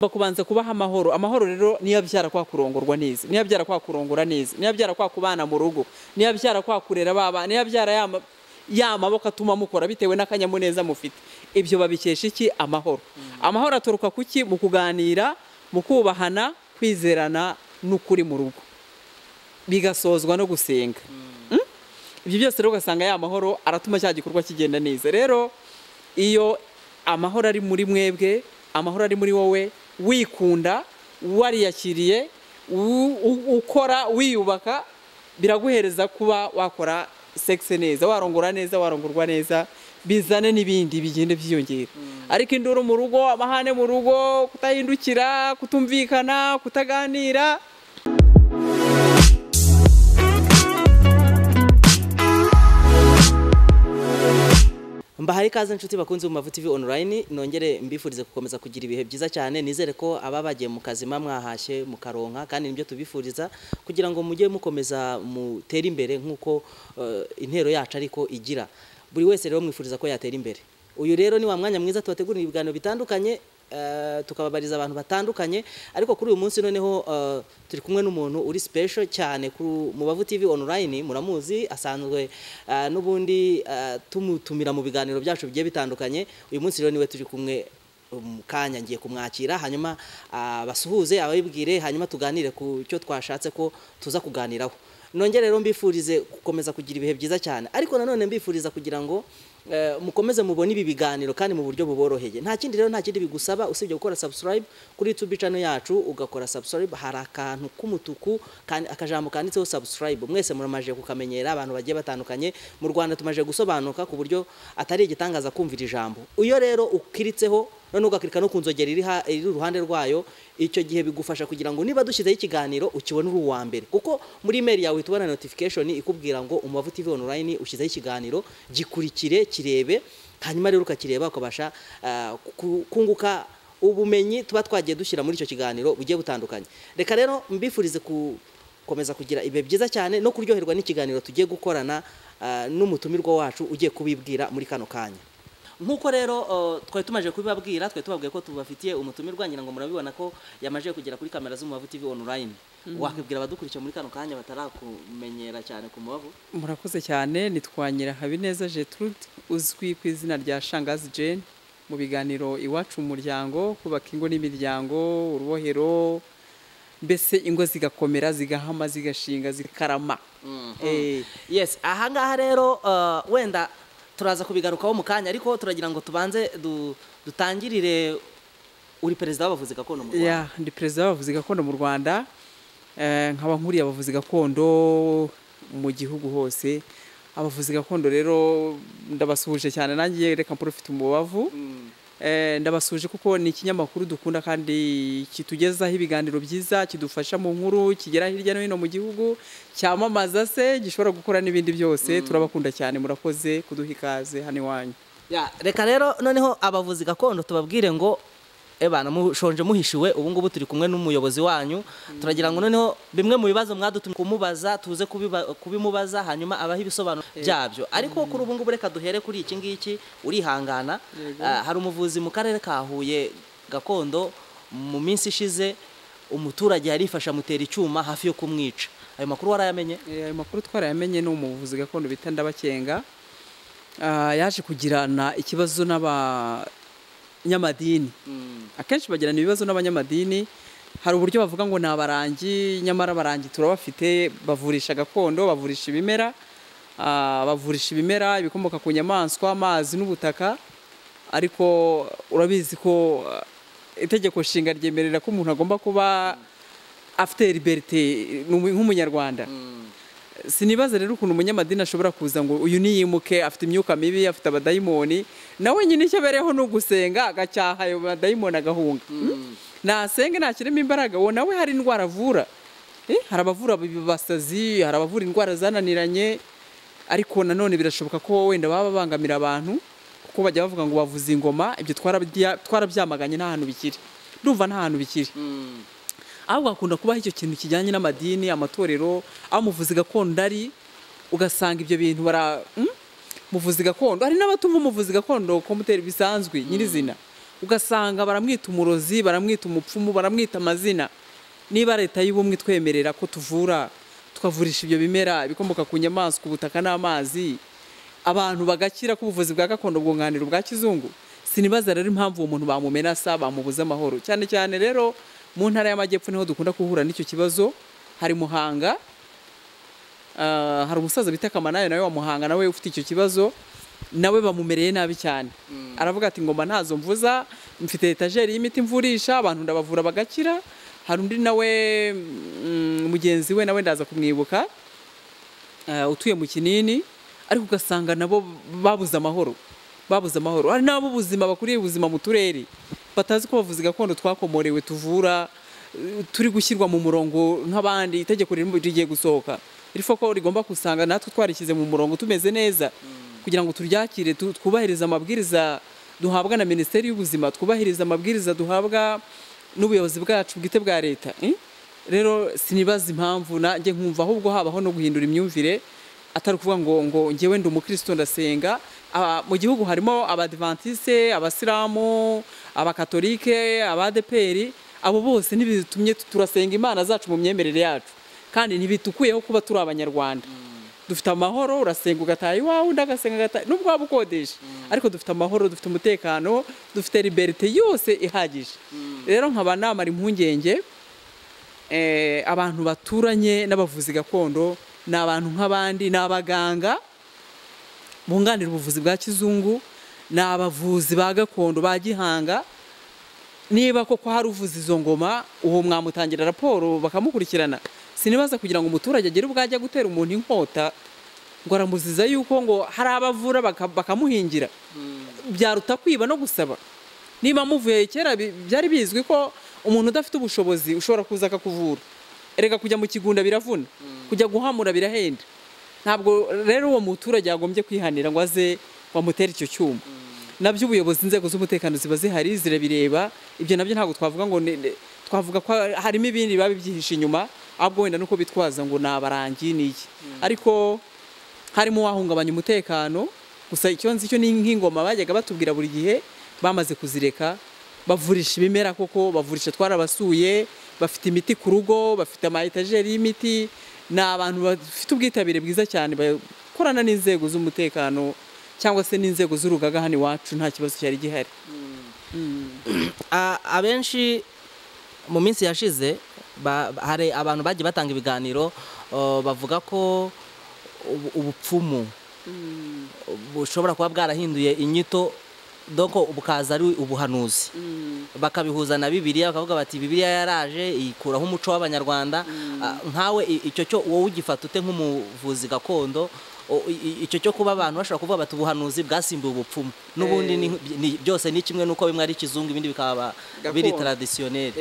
bakubanza kubaha amahoro amahoro rero niyo abyara kwa kurongorwa neza niyo abyara kwa kurongora neza niyo abyara kwa kubana mu rugo niyo abyara kwa kurera baba niyo abyara ya ma- ya maboko atuma mukora bitewe n'akanyamuneza mufite ibyo babikesha iki amahoro amahoro aturuka ku ki mu kuganira mu kubahana kwizerana n'ukuri mu rugo bigasozwa no gusenga Mm? ibyo byose rero ugasanga ya mahoro aratuma cya gikorwa kigenda neza rero iyo amahoro ari muri mwebwe amahoro ari muri wowe wikunda wariyakiriye u- u- ukora wiyubaka biraguhereza kuba wakora sexe neza warongora neza warongorwa neza bizane n'ibindi bigenda byiyongera ariko induru mu rugo amahane mu rugo kutahindukira kutumvikana kutaganira mbahari ikaze inshuti bakunze mu mavu tv online nongere mbifurize gukomeza kugira ibihe byiza cyane nizere ko aba bagiye mu kazima mwahashye mukaronka kandi nibyo tubifuriza kugira ngo mujye mukomeza mutere imbere nk'uko eh, intero yacu ariko igira buri wese rero mwifuriza ko yatera imbere uyu rero ni wa mwanya mwiza tubategurira ibiganiro bitandukanye eh, tukababariza abantu batandukanye ariko kuri uyu munsi noneho eh, turi kumwe n'umuntu uri special cyane ku Mubavu TV online muramuzi asanzwe eh, n'ubundi eh, tumutumira mu biganiro byacu bigiye bitandukanye uyu munsi rero niwe turi kumwe mu kanya ngiye kumwakira hanyuma ah, basuhuze ababibwire hanyuma tuganire ku cyo twashatse ko tuza kuganiraho nongere rero mbifurize gukomeza kugira ibihe byiza cyane ariko nanone mbifuriza kugira ngo eh, mukomeze mubone ibi biganiro kandi mu buryo buboroheye nta kindi rero nta kindi bigusaba usibye gukora subscribe kuri youtube channel yacu ugakora subscribe hari akantu k'umutuku kandi akajambo kanditseho subscribe mwese muramaje kukamenyera abantu bagiye batandukanye mu rwanda tumaje gusobanuka ku buryo atari igitangaza kumvira ijambo iyo rero ukiritseho noneho ugakirika no ku nzogera iri ha- iri iruhande rwayo icyo gihe bigufasha kugira ngo niba dushyizeho ikiganiro ukibone uri uwa mbere kuko muri imeri yawe uhita ubona notification ikubwira ngo umubavu tv online ushyizeho ikiganiro gikurikire kirebe hanyuma rero ukakireba ukabasha ah, ku- kunguka ubumenyi tuba twagiye dushyira muri icyo kiganiro bugiye butandukanye reka rero mbifurize ku komeza kugira ibihe byiza cyane no kuryoherwa n'ikiganiro tugiye gukorana ah, n'umutumirwa wacu ugiye kubibwira muri kano kanya nk'uko rero ah, twari tumaje kubibabwira twari tubabwiye ko tubafitiye umutumirwa ngira ngo murabibona ko yamaje kugera kuri kamera z'umubavu tv online wakibwira abadukurikiye muri kano kanya batarakumenyera cyane ku mubavu murakoze cyane nitwanyira habineza Gertrude uzwi ku izina rya shangazi Jane mu biganiro iwacu mu muryango kubaka ingo n'imiryango urubohero mbese ingo zigakomera zigahama zigashinga zikarama Eh, yes ahangaha rero uh, wenda turaza kubigarukaho mu kanya ariko turagira ngo tubanze du, dutangirire uri perezida w'abavuzi gakondo mu rwanda ya ndi perezida w'abavuzi gakondo mu rwanda Eh, nkaba nkuriye abavuzi gakondo mu gihugu hose abavuzi gakondo rero ndabasuhuje cyane nanjye reka mporofite umubavu Eh, ndabasuje kuko ni ikinyamakuru dukunda kandi kitugezaho ibiganiro byiza kidufasha mu nkuru kigera hirya no hino mu gihugu cyamamaza se gishobora gukora n'ibindi byose turabakunda cyane murakoze kuduha ikaze hano iwanyu Ya, reka rero noneho abavuzi gakondo tubabwire ngo ebana mushonje muhishiwe ubu ngubu turi kumwe n'umuyobozi wanyu turagira ngo noneho bimwe mu bibazo mwadutumye kumubaza tuze kubiba- kubimubaza hanyuma abaha ibisobanuro byabyo ariko kuri ubu ngubu reka duhere kuri iki ngiki urihangana Ah, hari umuvuzi mu karere ka Huye gakondo mu minsi ishize umuturage yarifashe amutera icyuma hafi yo kumwica ayo makuru warayamenye Eh, ayo makuru twarayamenye ni umuvuzi gakondo bita ndabakenga Ah, yaje kugirana ikibazo n'abanyamadini akenshi bagirana ibibazo n'abanyamadini hari uburyo bavuga ngo ni abarangi nyamara abarangi turabafite bavurisha gakondo bavurisha ibimera ah, bavurisha ibimera ibikomoka ku nyamaswa amazi n'ubutaka ariko urabizi ko ah, itegeko nshinga ryemerera ko umuntu agomba kuba afite liberite nk'umunyarwanda sinibaza rero ukuntu umunyamadini ashobora kuza ngo uyu niyimuke afite imyuka mibi afite abadayimoni nawe nyine icyo abereyeho ni ugusenga agacyaha ayo badayimoni agahunga Mm? nasenge ntakiremo imbaraga uwo nawe hari indwara avura Eh, hari abavura basazi hari abavura indwara zananiranye ariko nanone birashoboka ko wenda baba babangamira abantu kuko bajya bavuga ngo bavuze ingoma ibyo twarabya- twarabyamaganye nta hantu bikiri ndumva nta hantu bikiri ahubwo hakunda kubaho icyo kintu kijyanye n'amadini amatorero aho umuvuzi gakondo ari ugasanga ibyo bintu bara mm? muvuzi gakondo hari n'abatumva umuvuzi gakondo komuteri bisanzwe nyirizina ugasanga baramwita umurozi baramwita umupfumu baramwita amazina niba leta y'ubumwe itwemerera ko tuvura tukavurisha ibyo bimera ibikomoka ku nyamaswa ubutaka n'amazi abantu bagakira ko ubuvuzi bwa gakondo bwunganira ubwa kizungu sinibaza rero impamvu uwo muntu bamumenasa bamubuze amahoro cyane cyane rero mu ntara y'amajyepfo niho dukunda guhura n'icyo kibazo hari muhanga Ah, hari umusaza bita kamanayo nawe wa muhanga nawe ufite icyo kibazo nawe bamumereye nabi cyane aravuga ati ngoma ntazo mvuza mfite etajeri y'imiti mvurisha abantu ndabavura bagakira hari undi nawe mm, mugenzi we nawe ndaza kumwibuka eh, utuye mu kinini ariko ugasanga nabo babuze amahoro babuze amahoro hari n'abo ubuzima bakuriye ubuzima mu turere batazi ko bavuzi gakondo twakomorewe tuvura eh, turi gushyirwa mu murongo nk'abandi itegeko ririmo rigiye gusohoka rifo ko rigomba gusanga natwe twarishyize mu murongo tumeze neza kugira ngo turyakire tu- twubahirize amabwiriza duhabwa na minisiteri y'ubuzima twubahirize amabwiriza duhabwa n'ubuyobozi bwacu bwite bwa leta eh? rero sinibaza impamvu nanjye nkumva ahubwo habaho no guhindura imyumvire atari ukuvuga ngo ngo ngewe ndi umukristo ndasenga Aba- mu gihugu harimo abadivantiste abasilamu abakatolike abadeperi abo bose ntibitumye tu- turasenga imana zacu mu myemerere yacu kandi ntibitukuyeho kuba turi abanyarwanda dufite amahoro urasenga ugataha iwawe undi agasenga agataha nubwo waba ukodesha ariko dufite amahoro dufite umutekano dufite liberite yose ihagije rero nkaba namara impungenge eh, abantu baturanye n'abavuzi gakondo ni abantu nk'abandi ni abaganga bunganira ubuvuzi bwa kizungu ni abavuzi ba gakondo ba gihanga niba koko hari uvuza izo ngoma uwo mwamutangira raporo bakamukurikirana sinibaza kugira ngo umuturage agire ubwo ajya gutera umuntu inkota ngo aramuziza yuko ngo hari abavura baka- bakamuhingira byaruta kwiba no gusaba niba muvuye kera bi- byari bizwi ko umuntu udafite ubushobozi ushobora kuza akakuvura erega kujya mu kigunda biravuna kujya guhamura birahenda ntabwo rero uwo muturage yagombye kwihanira ngo aze bamutere icyo cyuma nabyo ubuyobozi inzego z'umutekano ziba zihari zirabireba ibyo nabyo ntabwo twavuga ngo ni- ni- twavuga ko harimo ibindi biba bibyihishe inyuma ahubwo wenda nuko bitwaza ngo ni abarangi ni iki ariko harimo uwahungabanya umutekano gusa icyo nzi cyo ni nk'ingoma bajyaga batubwira buri gihe bamaze kuzireka bavurisha ibimera koko bavurisha twarabasuye bafite imiti ku rugo bafite ama etajeri y'imiti ni abantu bafite ubwitabire bwiza cyane bakorana n'inzego z'umutekano cyangwa se n'inzego z'urugaga hano iwacu nta kibazo cyari gihari A- abenshi mu minsi yashize ba- hari abantu bagiye batanga ibiganiro uh, bavuga ko ubu- ubupfumu bushobora kuba bwarahinduye inyito doko bukaza ari ubuhanuzi bakabihuza na bibiliya bakavuga bati bibiliya yaraje ikuraho umuco w'abanyarwanda Ah, nkawe i- icyo cyo wowe ugifata ute nk'umuvuzi gakondo o- i- i- icyo cyo kuba abantu bashobora kuvuga bati ubuhanuzi bwasimbuye ubupfumu n'ubundi ni- ni- byose ni kimwe n'uko bimwe ari ikizungu ibindi bikaba biri Gakondo. taradisiyoneri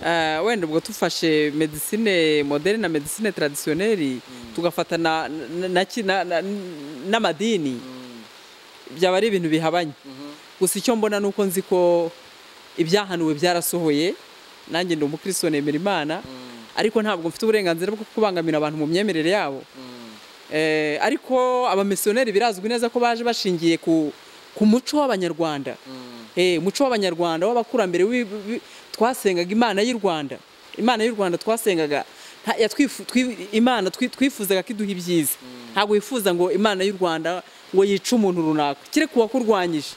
Eh, wenda ubwo tufashe medisine moderne na medisine tradisiyoneri tugafata na- na- na ki- na- na- n'amadini byaba ari ibintu bihabanye gusa icyo mbona ni uko nzi ko ibyahanuwe byarasohoye nanjye ndi umukristo nemera imana ariko ntabwo mfite uburenganzira bwo kubangamira abantu mu myemerere yabo Eh, ariko abamisiyoneri birazwi neza ko baje bashingiye ku, ku muco w'abanyarwanda Eh, umuco w'abanyarwanda w'abakurambere w'i- w'i- twasengaga imana y'u rwanda imana y'u rwanda twasengaga nta- yatwifu- twi- imana twi- twifuzaga ko iduha ibyiza ntabwo wifuza ngo imana y'u rwanda ngo yice umuntu runaka kereka uwakurwanyije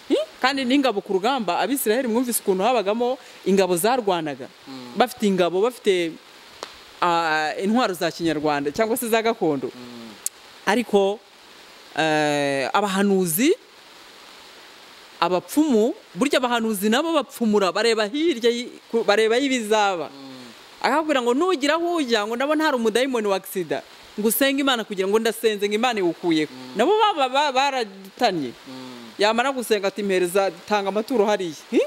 Hmm? kandi n'ingabo ku rugamba abisiraheli mwumvise ukuntu habagamo ingabo zarwanaga bafite ingabo bafite ah, intwaro za kinyarwanda cyangwa se za gakondo ariko eh, abahanuzi abapfumu burya abahanuzi nabo bapfumura bareba hirya y- ku- bareba y'ibizaba akakubwira ngo nugira aho ujya ngo ndabona hari umudayimoni wa sida ngo usenge imana kugira ngo ndasenze ngo imana iwukuyeho nabo baba ba- baratanye yamara gusenga ati mpereza tanga amaturo hariya Hi?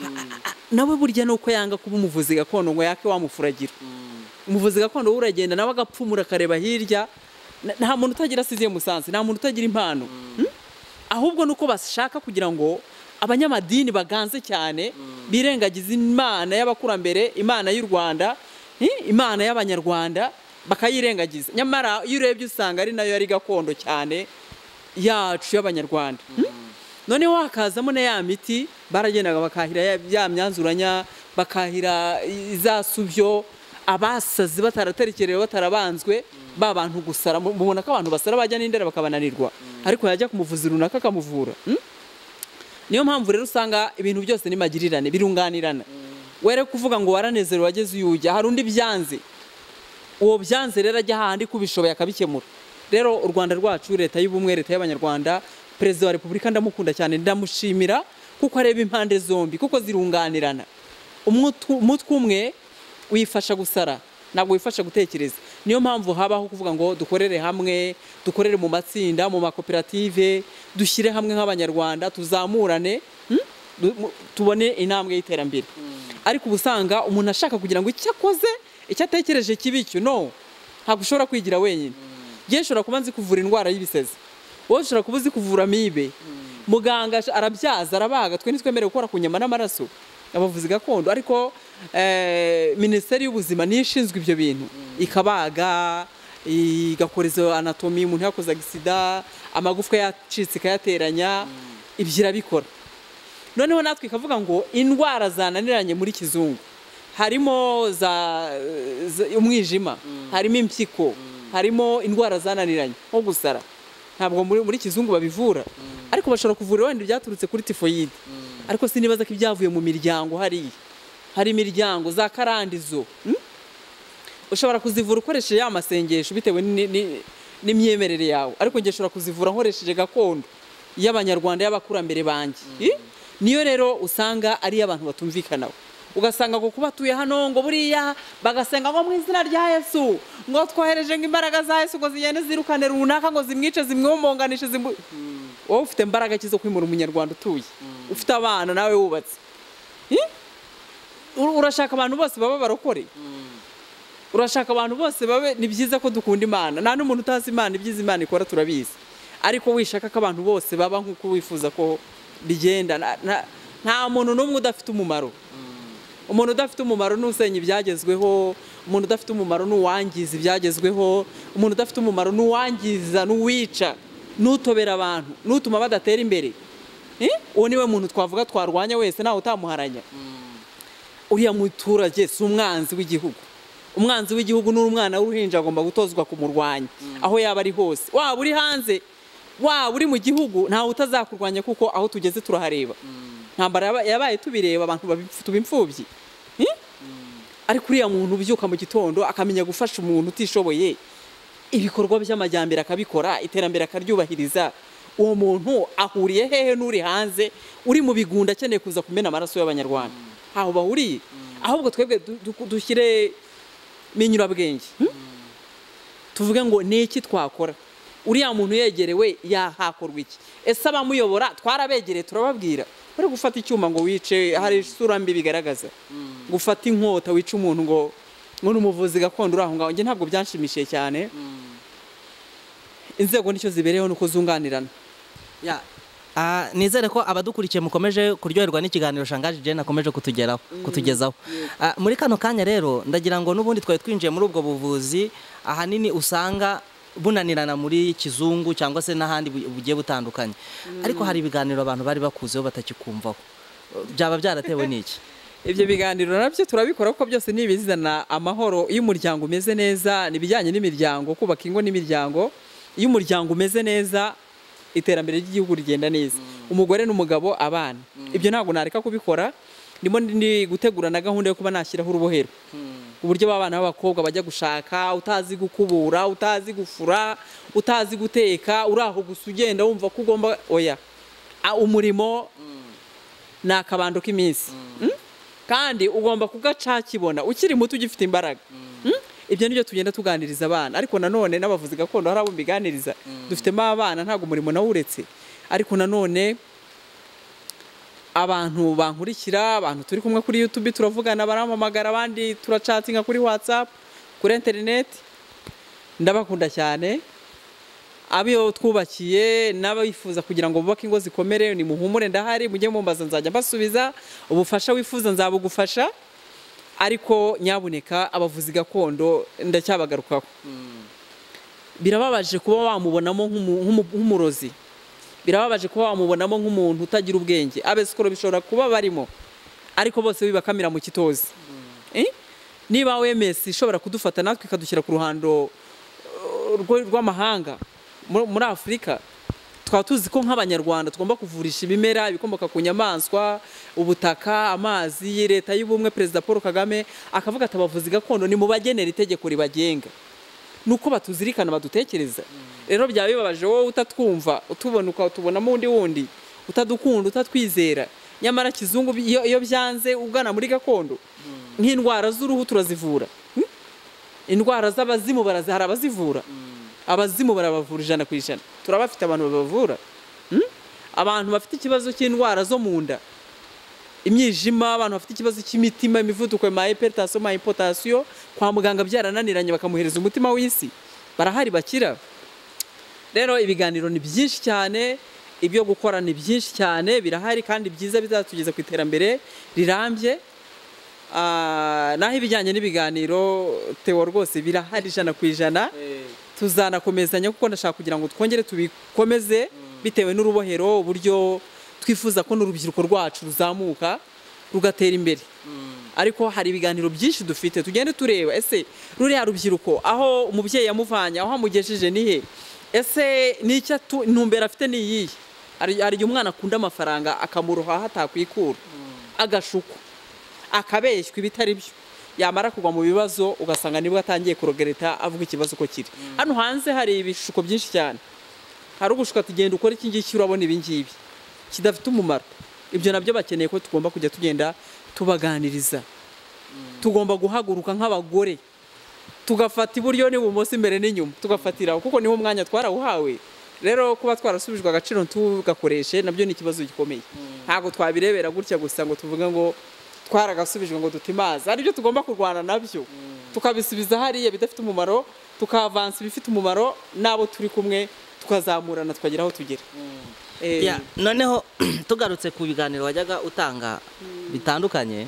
A- a- nawe burya ni uko yanga kuba umuvuzi gakondo ngo yake wamufuragira umuvuzi gakondo we uragenda nawe agapfumura akareba hirya Na- nta muntu utagira asiziye musanze nta muntu utagira impano Hmm? ahubwo ni uko bashaka kugira ngo abanyamadini baganze cyane birengagiza imana y'abakurambere imana y'u rwanda eh, imana y'abanyarwanda bakayirengagiza nyamara iyo urebye usanga ari nayo yari gakondo cyane yacu y'abanyarwanda Hmm? none wakazamo na ya miti baragendaga bakahira ya- ya myanzuranya bakahira izasubyo abasazi bataraterekerewe batarabanzwe ba bantu gusara mu- mubona ko abantu basara bajya n'indera bakabananirwa ariko yajya ku muvuzi runaka akamuvura mm? niyo mpamvu rero usanga ibintu byose ni magirirane birunganirana were kuvuga ngo waranezerewe wageze uyu ujya hari undi byanze uwo byanze rero ajya hahandi kubishoboye akabikemura rero u rwanda rwacu leta y'ubumwe leta y'abanyarwanda perezida wa repubulika ndamukunda cyane ndamushimira kuko areba impande zombi kuko zirunganirana Umutwe- umutwe umwe wifasha gusara ntabwo wifasha gutekereza niyo mpamvu habaho kuvuga ngo dukorere hamwe dukorere mu matsinda mu makoperative dushyire hamwe nk'abanyarwanda tuzamurane hmm? Du- mu- tubone intambwe y'iterambere ariko uba usanga umuntu ashaka kugira ngo icyo akoze icyo atekereje kibe icyo no ntabwo ushobora kwigira wenyine njyewe nshobora kuba nzi kuvura indwara y'ibisezi wowe ushobora kuba uzi kuvura amibe muganga ash- arabyaza arabaga twe ntitwemerewe gukora ku nyama n'amaraso abavuzi gakondo ariko eh, minisiteri y'ubuzima niyo ishinzwe ibyo bintu ikabaga igakora izo anatomi umuntu yakozaga isida amagufwa yacitse ikayateranya ibyo irabikora noneho natwe ikavuga ngo indwara zananiranye muri kizungu harimo za, za- umwijima harimo impyiko harimo indwara zananiranye nko gusara ntabwo muri, muri kizungu babivura ariko bashobora kuvura wenda byaturutse kuri tifoyide ariko sinibaza ko ibyavuye mu miryango hariya hari imiryango za karandizo mm? ushobora kuzivura ukoresheje ya masengesho bitewe ni- ni- n'imyemerere yawe ariko njye ushobora kuzivura nkoresheje gakondo y'abanyarwanda y'abakurambere banjye Eh? niyo rero usanga ari iy'abantu batumvikanaho ugasanga ngo kuba tuye hano ngo buriya bagasenga ngo mu izina rya yesu ngo twohereje nk'imbaraga za yesu ngo zigende zirukane runaka ngo zimwice zimwomboganishe zimbu wowe ufite imbaraga ki zo kwimura umunyarwanda utuye ufite abana nawe wubatse Eh? Ur- urashaka abantu bose baba barokore urashaka abantu bose babe ni byiza ko dukunda imana nta n'umuntu utazi imana ibyiza imana ikora turabizi ariko wishaka ko abantu bose baba nk'uko wifuza ko bigenda na- na- nta muntu n'umwe udafite umumaro umuntu udafite umumaro ni usenya ibyagezweho umuntu udafite umumaro ni uwangiza ibyagezweho umuntu udafite umumaro ni uwangiza n'uwica n'utobera abantu n'utuma badatera imbere Eh? uwo niwe muntu twavuga twarwanya wese ntawe utamuharanya uriya muturage si umwanzi w'igihugu umwanzi w'igihugu n'umwana w'uruhinja agomba gutozwa kumurwanya aho yaba ari hose waba uri hanze waba uri mu gihugu ntawe utazakurwanya kuko aho tugeze turahareba ntambara yaba- yabaye tubireba abantu babi- tuba imfubyi Eh? ariko uriya muntu ubyuka mu gitondo akamenya gufasha umuntu utishoboye ibikorwa by'amajyambere akabikora iterambere akaryubahiriza uwo muntu ahuriye hehe n'uri hanze uri mu bigunda akeneye kuza kumena amaraso y'abanyarwanda ntaho bahuriye ahubwo twebwe du- du- dushyire minyurabwenge hmm? tuvuge ngo ni iki twakora uriya muntu yegerewe yahakorwa iki ese abamuyobora twarabegereye turababwira bari gufata icyuma ngo wice hari isura mbi bigaragaza gufata inkota wica umuntu ngo ngo ni umuvuzi gakondo uri aho ngaho njye ntabwo byanshimishije cyane inzego nicyo zibereyeho ni uko zunganirana Ya, Ah, nizere ko abadukurikiye mukomeje kuryoherwa n'ikiganiro shangaje Jane akomeje kutugeraho kutugezaho Ah, muri kano kanya rero ndagira ngo n'ubundi twari twinjiye muri ubwo buvuzi ahanini usanga bunanirana muri kizungu cyangwa se n'ahandi bu- bugiye butandukanye ariko hari ibiganiro abantu bari bakuzeho batakikumvaho byaba byaratewe n'iki ibyo biganiro nabyo turabikora kuko byose ni ibizana amahoro iyo umuryango umeze neza ni ibijyanye n'imiryango kubaka ingo n'imiryango iyo umuryango umeze neza iterambere ry'igihugu rigenda neza umugore n'umugabo abana ibyo ntabwo nareka kubikora ndimo ndi gutegura na gahunda yo kuba nashyiraho urubohero uburyo b'abana b'abakobwa bajya gushaka utazi gukubura utazi gufura utazi guteka uri aho gusa ugenda wumva ko ugomba oya Ah, umurimo ni akabando k'iminsi Mm? kandi ugomba kugacakibona ukiri muto ugifite imbaraga Mm? ibyo nibyo tugenda tuganiriza abana ariko nanone n'abavuzi gakondo hari abo mbiganiriza dufitemo abana ntabwo umurimo nawuretse ariko nanone abantu bankurikira abantu turi kumwe kuri YouTube turavugana barampamagara abandi turacatinga kuri WhatsApp kuri internet ndabakunda cyane abiyo twubakiye n'abifuza kugira ngo bubake ingo zikomere ni muhumure ndahari mujye mumbaza nzajya mbasubiza ubufasha wifuza nzabugufasha ariko nyabuneka abavuzi gakondo ndacyabagarukaho birababaje kuba wamubonamo nk'umu- nk'umu- nk'umurozi birababaje kuba wamubonamo nk'umuntu utagira ubwenge abesikoro bishobora kuba barimo ariko bose bibakamira mu kitozi Eh? niba wemesi ishobora kudufata natwe ikadushyira ku ruhando uh, rwo- rw'amahanga mu- muri afurika twaba tuzi ko nk'abanyarwanda tugomba kuvurisha ibimera ibikomoka ku nyamaswa ubutaka amazi leta y'ubumwe perezida paul kagame akavuga ati abavuzi gakondo ni mu bagenera itegeko ribagenga ni uko batuzirikana badutekereza rero byaba bibabaje wowe utatwumva utubona ukatubonamo undi wundi utadukunda utatwizera nyamara kizungu bi- iyo iyo byanze ugana muri gakondo nk'indwara z'uruhu turazivura Hmm? indwara z'abazimu barazi hari abazivura abazimu barabavura ijana ku ijana turabafite abantu babavura Hmm? abantu bafite ikibazo cy'indwara zo mu nda imyijima abantu bafite ikibazo cy'imitima imivuduko ma hypertension ma hypotension kwa muganga byarananiranye bakamuhereza umutima w'isi barahari bakira rero ibiganiro ni byinshi cyane ibyo gukora ni byinshi cyane birahari kandi byiza bizatugeza ku iterambere rirambye Ah, naho ibijyanye n'ibiganiro tewo rwose birahari ijana ku ijana tuzanakomezanya kuko ndashaka kugira ngo twongere tubikomeze bitewe n'urubohero uburyo twifuza ko n'urubyiruko rwacu ruzamuka rugatera imbere ariko hari ibiganiro byinshi dufite tugende tureba ese ruriya rubyiruko aho umubyeyi yamuvanye aho amugejeje ni he ese n'icyo atu- intumbero afite ni iyihe Hari- hari igihe umwana akunda amafaranga akamurohaha atakwikura agashukwa akabeshywa ibitari byo yamara kugwa mu bibazo ugasanga nibwo atangiye kurogereta avuga ikibazo uko kiri hano hanze hari ibishuko byinshi cyane hari ugushuka tugenda ukora iki ngiki urabona ibi ngibi kidafite umumaro ibyo nabyo bakeneye ko tugomba kujya tugenda tubaganiriza tugomba guhaguruka nk'abagore tugafata iburyo n'ibumoso imbere n'inyuma tugafatira aho kuko niho umwanya twarawuhawe rero kuba twarasubijwe agaciro ntugakoreshe nabyo ni ikibazo gikomeye ntabwo twabirebera gutya gusa ngo tuvuge ngo twaragasubijwe ngo dutimaze hari ibyo tugomba kurwana nabyo tukabisubiza hariya bidafite umumaro tukavansa ibifite umumaro n'abo turi kumwe tukazamurana tukagera aho tugera Eh, Ya, noneho tugarutse ku biganiro wajyaga utanga bitandukanye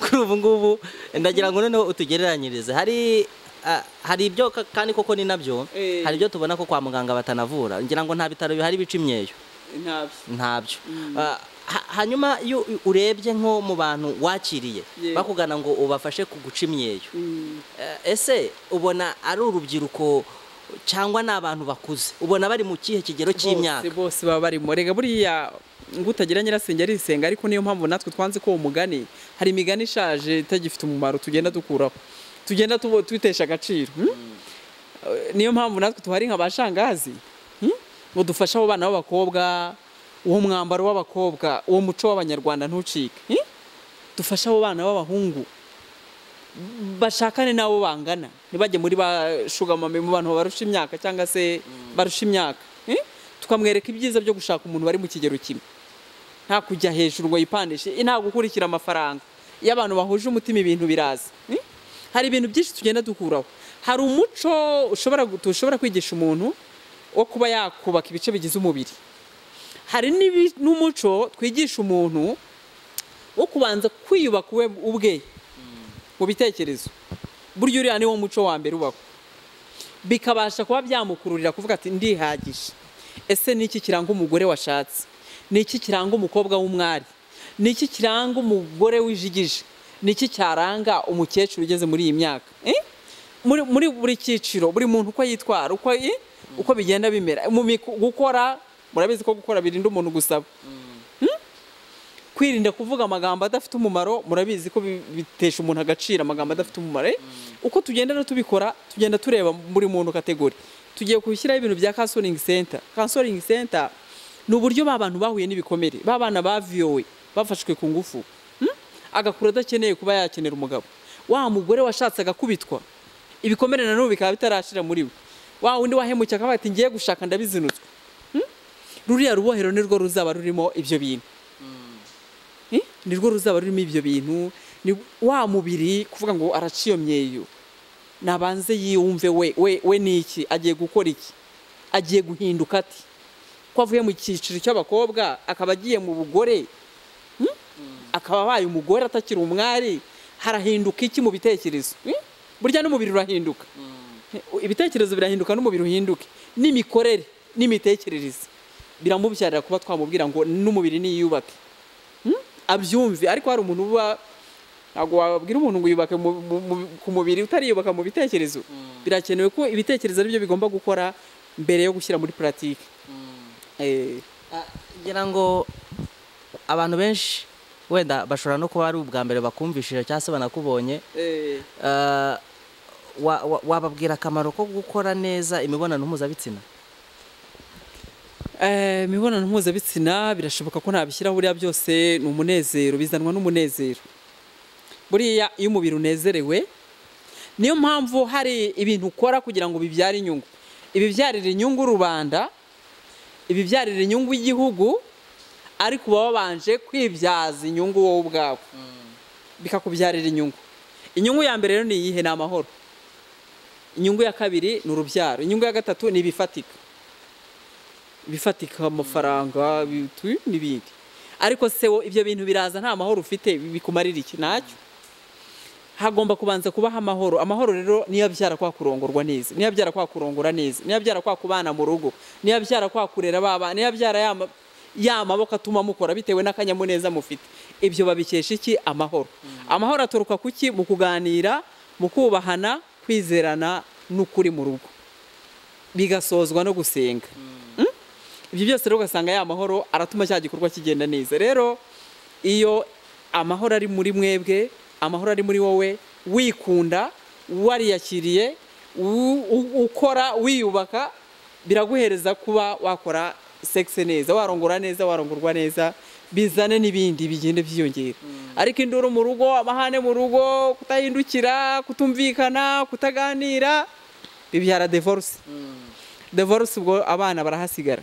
kuri ubu ngubu ndagira ngo noneho utugereranyirize hari ah, hari ibyo ka- kandi koko ni nabyo Eh. hari ibyo tubona ko kwa muganga batanavura ngira ngo nta bitaro bihari bica imyeyo ntabyo ntabyo Ah, ha- hanyuma iyo u- urebye nko mu bantu wakiriye Yego. bakugana ngo ubafashe ku guca imyeyo Eh, ese ubona ari urubyiruko cyangwa ni abantu bakuze ubona bari mu kihe kigero cy'imyaka bose bose baba barimo rega buriya ngo utagira nyirasenge arisenga ariko niyo mpamvu natwe twanze ko uwo mugani hari imigani ishaje itagifite umumaro tugenda dukuraho tugenda tubo- tuyitesha agaciro hmm? Eh, niyo mpamvu natwe tuhari nka ba shangazi hmm? ngo dufashe abo bana b'abakobwa uwo mwambaro w'abakobwa uwo muco w'abanyarwanda ntucike hmm? dufashe abo bana b'abahungu bashakane n'abo bangana ntibajye muri ba shugamame mu bantu barusha imyaka cyangwa se barusha imyaka eh? tukamwereka ibyiza byo gushaka umuntu bari mu kigero kimwe nta kujya hejuru ngo yipandishe eh, nta gukurikira amafaranga iyo abantu bahuje umutima ibintu biraza eh? hari ibintu byinshi tugenda dukuraho hari umuco ushobora gu- tushobora kwigisha umuntu wo kuba yakubaka ibice bigize umubiri hari n'ibi- n'umuco twigisha umuntu wo kubanza kwiyubaka we ubwe mu bitekerezo burya uriya niwo muco wa mbere ubaho bikabasha kuba byamukururira kuvuga ati ndihagije ese ni iki kiranga umugore washatse ni iki kiranga umukobwa w'umwari ni iki kiranga umugore wijigije ni iki cyaranga umukecuru ugeze muri iyi myaka Eh? muri muri buri cyiciro buri muntu uko yitwara uko eh? uko bigenda bimera mu miku- gukora murabizi ko gukora birinda umuntu gusaba kwirinda kuvuga amagambo adafite umumaro murabizi ko bi- bitesha umuntu agaciro amagambo adafite umumaro eh? uko tugenda no tubikora tugenda tureba buri muntu kategori tugiye gushyiraho ibintu bya counseling center counseling center ni uburyo ba bantu bahuye n'ibikomere ba bana baviyowe bafashwe ku ngufu hmm? agakura adakeneye kuba yakenera umugabo wa mugore washatse agakubitwa ibikomere na n'ubu bikaba bitarashira muri we wa wundi wahemukye akavuga ati ngiye gushaka ndabizinutswe Hmm? ruriya rubohero ni rwo ruzaba rurimo ibyo bintu Eh? nirwo ruzaba rurimo ibyo bintu ni wa mubiri kuvuga ngo araciye iyo myeyo nabanze yiyumve we we we ni iki agiye gukora iki agiye guhinduka ati ko avuye mu cyiciro cy'abakobwa akaba agiye mu bugore Hmm? akaba abaye umugore atakiri umwari harahinduka iki mu bitekerezo Hmm? burya n'umubiri urahinduka ibitekerezo birahinduka n'umubiri uhinduke n'imikorere n'imitekerereze biramubyarira kuba twamubwira ngo n'umubiri niyubake Hmm? abyumve ariko hari umuntu uba ntabwo wabwira umuntu ngo yubake mu- mu- mu- ku mubiri utariyubaka mu bitekerezo birakenewe ko ibitekerezo aribyo bigomba gukora mbere yo gushyira muri puratike Ah, ngira ngo abantu benshi wenda bashobora no kuba ari ubwa mbere bakumvishije cyangwa se banakubonye Ah, wa- wa- wababwira akamaro ko gukora neza imibonano mpuzabitsina Eh, imibonano mpuzabitsina birashoboka ko nabishyira buriya byose ni umunezero bizanwa n'umunezero buriya iyo umubiri unezerewe niyo mpamvu hari ibintu ukora kugira ngo bibyare inyungu ibibyarira inyungu rubanda ibibyarira inyungu igihugu ariko uba wabanje kwibyaza inyungu wowe ubwawe bikakubyarira inyungu inyungu ya mbere rero ni iyihe ni amahoro inyungu ya kabiri ni urubyaro inyungu ya gatatu ni ibifatika bifatika amafaranga bitu- n'ibindi ariko se wo ibyo bintu biraza nta mahoro ufite bikumarira iki ntacyo hagomba kubanza kubaho amahoro amahoro rero niyo abyara kwa kurongorwa neza niyo abyara kwa kurongora neza niyo abyara kwa kubana mu rugo niyo abyara kwa kurera baba niyo abyara ya ma- ya maboko atuma mukora bitewe n'akanyamuneza mufite ibyo babikesha iki amahoro amahoro aturuka ku ki mu kuganira mu kubahana kwizerana n'ukuri mu rugo bigasozwa no gusenga ibyo byose rero ugasanga ya mahoro aratuma cya gikorwa kigenda neza rero iyo amahoro ari muri mwebwe amahoro ari muri wowe wikunda wariyakiriye u- u- ukora wiyubaka biraguhereza kuba wakora sexe neza warongora neza warongorwa neza bizane n'ibindi bigenda byiyongera ariko induru mu rugo amahane mu rugo kutahindukira kutumvikana kutaganira bibyara divorce divorce ubwo abana barahasigara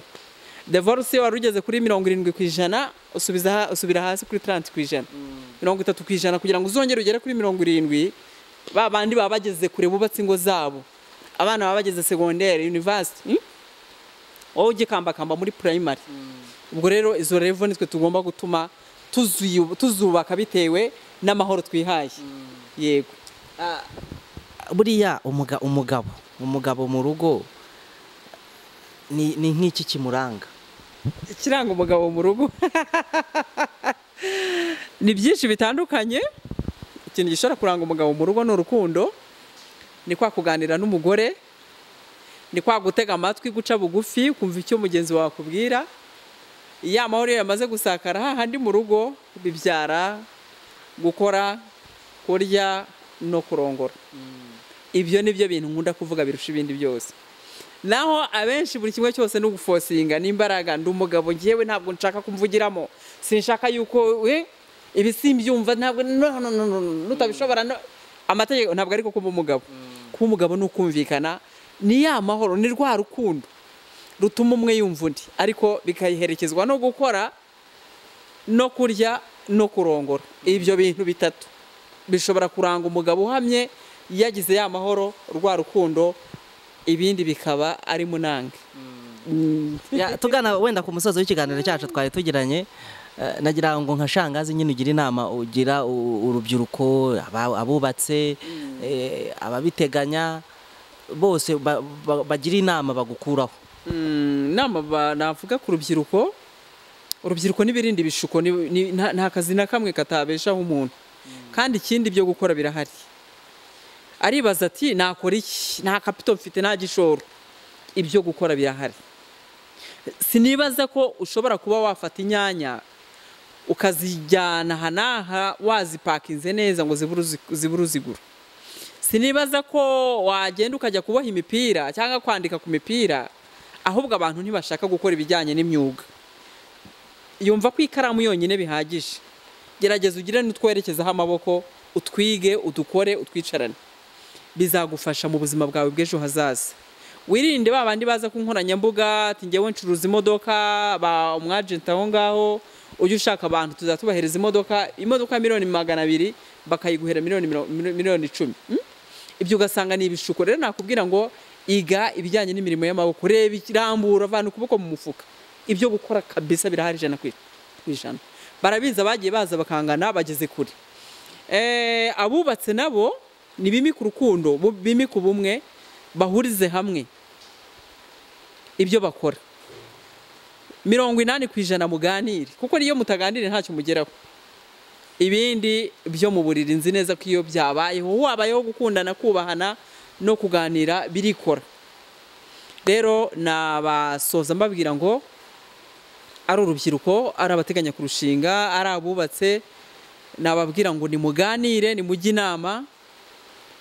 divorce iyo wari ugeze kuri mirongo irindwi ku ijana usubiza ha- usubira hasi kuri taranti ku ijana mirongo itatu ku ijana kugira ngo uzongere ugere kuri mirongo irindwi ba bandi baba bageze kure bubatse ingo zabo abana baba bageze segonderi univasiti hmm? wowe ugikambakamba muri primary ubwo rero izo revo nitwe tugomba gutuma tuzuyu- tuzubaka bitewe n'amahoro twihaye yego buriya umuga- umugabo umugabo mu rugo ni ni nk'iki kimuranga ikiranga umugabo mu rugo ni byinshi bitandukanye ikintu gishobora kuranga umugabo mu rugo ni urukundo ni kwa kuganira n'umugore ni kwa gutega amatwi guca bugufi kumva icyo mugenzi wawe akubwira iyo amahoro iyo yamaze gusakara hahandi mu rugo bibyara gukora kurya no kurongora ibyo ni byo bintu nkunda kuvuga birusha ibindi byose naho abenshi buri kimwe cyose ni ugufosinga n'imbaraga ndi umugabo ngewe ntabwo nshaka kumvugiramo sinshaka yuko we ibi simbyumva ntabwo no no no no no, nutabishobora no amategeko ntabwo ariko kuba umugabo kuba umugabo ni ukumvikana ni ya mahoro ni rwa rukundo rutuma umwe yumva undi ariko bikayiherekezwa no gukora no kurya no kurongora ibyo bintu bitatu bishobora kuranga umugabo uhamye yagize ya mahoro rwa rukundo ibindi bikaba ari munange Mm. Ya, tugana wenda ku musozo w'ikiganiro cyacu twari tugiranye eh, nagira ngo nka shangazi nyine ugira inama ugira u- urubyiruko aba- abubatse eh, ababiteganya bose ba- ba- bagira inama bagukuraho Mm, inama ba- navuga ku rubyiruko urubyiruko n'ibirindi ibishuko ni- ni- nta nta kazi na kamwe katabeshaho umuntu kandi ikindi byo gukora birahari aribaza ati nakora iki nta kapito mfite nta gishoro ibyo gukora birahari sinibaza ko ushobora kuba wafata inyanya ukazijyana aha n'aha wazipakinze neza ngo zibure uzi- zibure uzigura sinibaza ko wagenda ukajya kuboha imipira cyangwa kwandika ku mipira ahubwo abantu ntibashaka gukora ibijyanye n'imyuga yumva ko ikaramu yonyine bihagije gerageza ugire n'utwerekezaho amaboko utwige udukore utwicarane bizagufasha mu buzima bwawe bw'ejo hazaza wirinde ba bandi baza ku nkoranyambuga ati ngewe ncuruza imodoka ba umwajenti aho ngaho ujye ushaka abantu tuzatubahereza imodoka imodoka miliyoni magana abiri bakayiguhera miliyoni miro- miro- miliyoni icumi Hmm? ibyo ugasanga ni ibishuko rero nakubwira ngo iga ibijyanye n'imirimo y'amaboko reba iki- rambura avana ukuboko mu mufuka ibyo gukora kabisa birahari ijana ku ijana barabizi abagiye baza bakangana bageze kure Eh, abubatse nabo ni bimika urukundo bu- bimika ubumwe bahurize hamwe ibyo bakora mirongo inani ku ijana muganire kuko n'iyo mutaganiriye ntacyo mugeraho ibindi byo mu buriri nzi neza ko iyo byabayeho wabayeho gukundana kubahana no kuganira birikora rero nabasoza mbabwira ngo ari urubyiruko ari abateganya kurushinga ari abubatse nababwira ngo nimuganire nimujye inama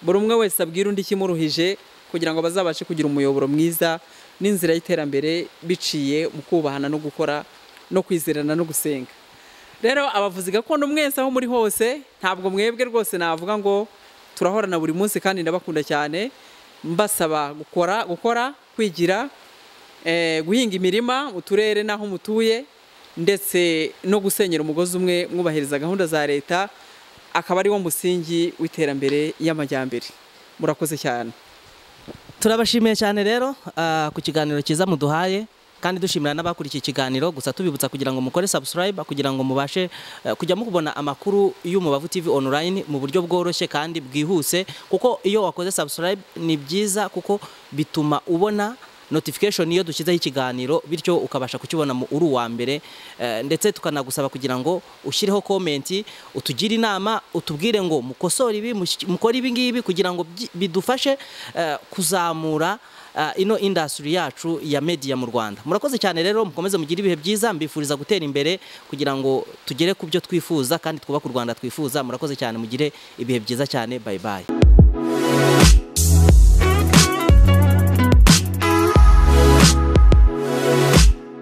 buri umwe wese abwira undi ikimuruhije kugira ngo bazabashe kugira umuyoboro mwiza n'inzira y'iterambere biciye mu kubahana no gukora no kwizerana no gusenga rero abavuzi gakondo mwese aho muri hose ntabwo mwebwe rwose navuga ngo turahorana buri munsi kandi ndabakunda cyane mbasaba gukora gukora kwigira eh, guhinga imirima mu turere n'aho mutuye ndetse no gusenyera umugozi umwe mwubahiriza gahunda za leta akaba ari wo musingi w'iterambere y'amajyambere murakoze cyane turabashimiye cyane rero ah, ku kiganiro cyiza muduhaye kandi dushimira n'abakurikiye ikiganiro gusa tubibutsa kugira ngo mukore subscribe kugira ngo mubashe eh, kujya mubona amakuru y'umubavu TV online mu buryo bworoshye kandi bwihuse kuko iyo wakoze subscribe ni byiza kuko bituma ubona notification iyo dushyizeho ikiganiro bityo ukabasha kukibona mu uri uwa mbere eh, ndetse tukanagusaba kugira ngo ushyireho komenti utugire inama utubwire ngo mukosore ibi mushyi- mukore ibi ngibi kugira ngo byi- bidufashe eh, kuzamura uh, ino industry yacu ya media mu Rwanda murakoze cyane rero mukomeze mugire ibihe byiza mbifuriza gutera imbere kugira ngo tugere ku byo twifuza kandi twubake u Rwanda twifuza murakoze cyane mugire ibihe byiza cyane bye bye